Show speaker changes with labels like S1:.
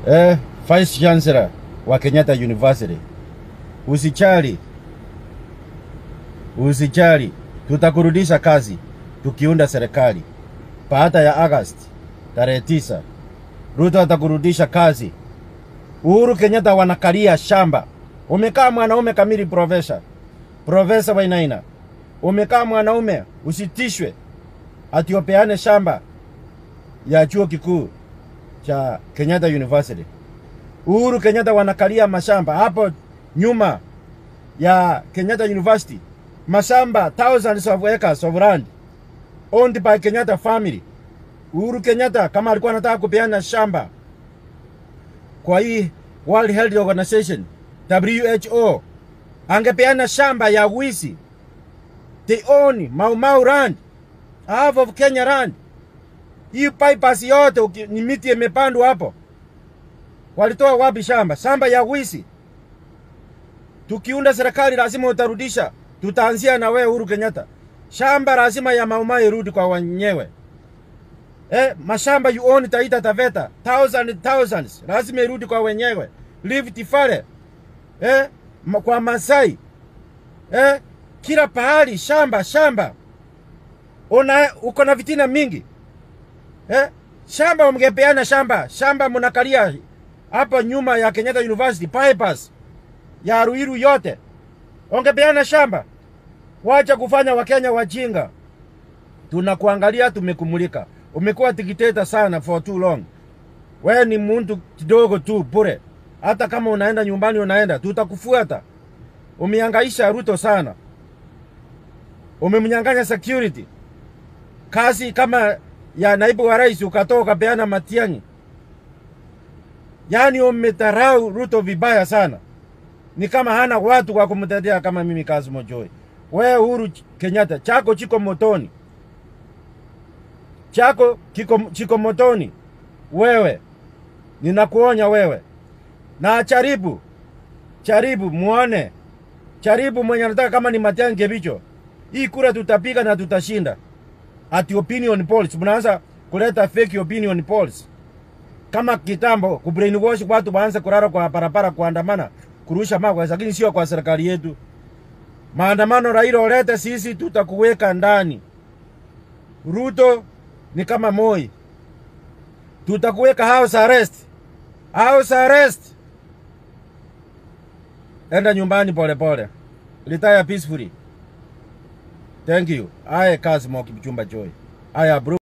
S1: eh, Vice Chancellor wa Kenyatta University, usichali, usichali, tutakurudisha kazi tukiunda serikali baada ya August tarehe tisa. Ruto atakurudisha kazi. Uhuru Kenyatta wanakalia shamba. Umekaa mwanaume kamili, profesa Profesa Wainaina, umekaa mwanaume, usitishwe ati upeane shamba ya chuo kikuu cha Kenyatta University. Uhuru Kenyatta wanakalia mashamba hapo nyuma ya Kenyatta University, mashamba thousands of acres of land owned by Kenyatta family. Uhuru Kenyatta kama alikuwa anataka kupeana shamba kwa hii World Health Organization WHO, angepeana shamba ya wizi. They own Mau Mau land, half of Kenya land. Hii bypass yote uki- ni miti imepandwa hapo. Walitoa wapi shamba? Shamba ya wizi. Tukiunda serikali lazima utarudisha. Tutaanzia na wewe Uhuru Kenyatta. Shamba lazima ya Mau Mau irudi kwa wenyewe. Eh, mashamba you own Taita Taveta, thousands thousands, lazima irudi kwa wenyewe. Rift Valley. Eh, ma- kwa Masai. Eh, kila pahali shamba shamba. Una uko na vitina mingi. Eh, shamba mngepeana shamba, shamba mnakalia hapa nyuma ya Kenyatta University bypass ya Ruiru yote. Ongepeana shamba. Wacha kufanya Wakenya wajinga. Tunakuangalia, tumekumulika. Umekuwa dictator sana for too long. Wewe ni mtu kidogo tu bure. Hata kama unaenda nyumbani, unaenda tutakufuata. Umehangaisha Ruto sana, umemnyang'anya security kazi kama ya naibu wa rais, ukatoa ukapeana Matiang'i. Yaani umetarau Ruto vibaya sana, ni kama hana watu wa kumtetea kama mimi Kassim Joy. Wewe Uhuru Kenyatta, chako chiko motoni, chako kiko, chiko motoni. Wewe ninakuonya wewe, na charibu charibu muone, charibu mwenye anataka kama ni Matiang'i Kibicho, hii kura tutapiga na tutashinda. Ati opinion polls, mnaanza kuleta fake opinion polls kama kitambo, kubrainwash watu waanze kulala kwa barabara, kuandamana, kurusha mawe, lakini sio kwa serikali yetu. Maandamano Raila ulete, sisi tutakuweka ndani. Ruto ni kama Moi, tutakuweka house arrest, house arrest. Enda nyumbani polepole, retire peacefully. Thank you. I Kassim Kipchumba Joy. I approve.